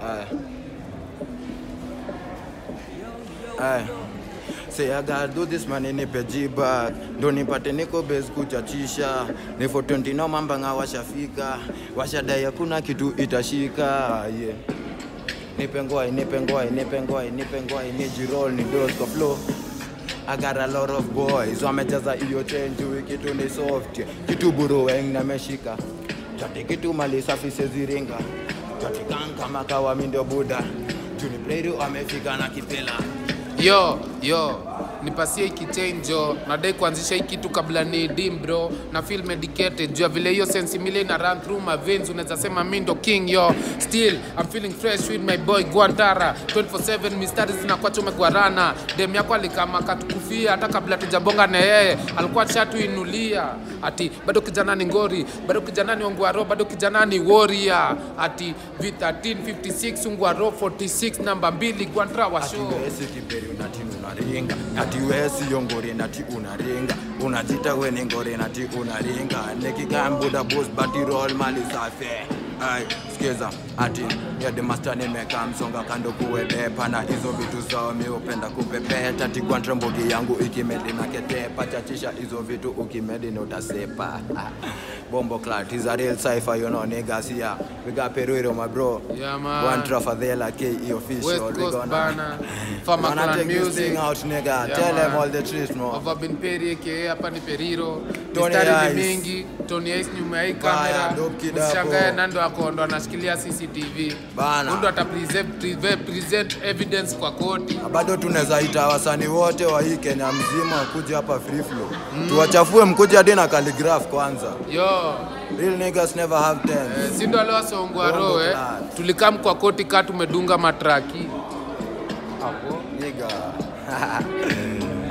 Aye. Aye. Say I gotta do this man nipe G-Bag ndo nipate niko base kuchachisha ni for 20 no mambanga washafika washadai hakuna kitu itashika yeah. nipe ngwai nipe ngwai nipe ngwai nipe ngwai ni jirol ni dos kwa flow I got a lot of boys wamejaza hiyo change wiki kitu ni soft kitu buru weng na meshika chati kitu mali safi seziringa chati kan kama kawa mindo buda juni player amefika na kipela yo yo nipasie hiki change nadai kuanzisha hii kitu kabla ni dim bro na feel medicated juu ya vile hiyo sense mile na run through my veins unaweza sema mi ndo king yo still I'm feeling fresh with my boy Guantara 24/7 mistari zinakuwa umegwarana dem yako alikama katukufia hata kabla tujabonga na yeye alikuwa shatuinulia ati bado kijana ni ngori bado kijana ni ongwaro bado kijana ni warrior ati V1356 ungwaro 46 namba 2 Guantara wa ati show wesi kiberi unati unaringa ati wesi yongori nati unaringa unajita we ni ngori nati unaringa nikikambuda bos bati roll mali safe Ay, skiza ati ya the master nimeka msonga kando kuwebepa na hizo vitu zao mi upenda kupepeta tigwantre mbogi yangu ikimedi na ketepa chachisha hizo vitu ukimedi na utasepa bombo clat is a real cipher you know niggas here we got Peruiro my bro Yeah, man. one Trafadela KE official West we Coast gonna Bana, Farmer Wanna Clan take this Music. thing out, nigga. Yeah, Tell them man. all the truth, no. Over been Perry aka hapa ni Periro. Tony Mistari ni Ice. mingi, Tony Ice nyuma ya hii Baya, kamera. dope kid hapo. Mshangae nando ako ndo anashikilia CCTV. Bana. Ndo ata present, present, present evidence kwa koti. Na bado tunaweza ita wasanii wote wa hii Kenya mzima kuja hapa free flow. Tuwachafue mkuje hadi na calligraph kwanza. Yo, Real niggas never have eh, ten. si ndo leo songwa Bongo roho eh. Clan. Tulikam kwa koti ka tumedunga matraki. Hapo. Nigga.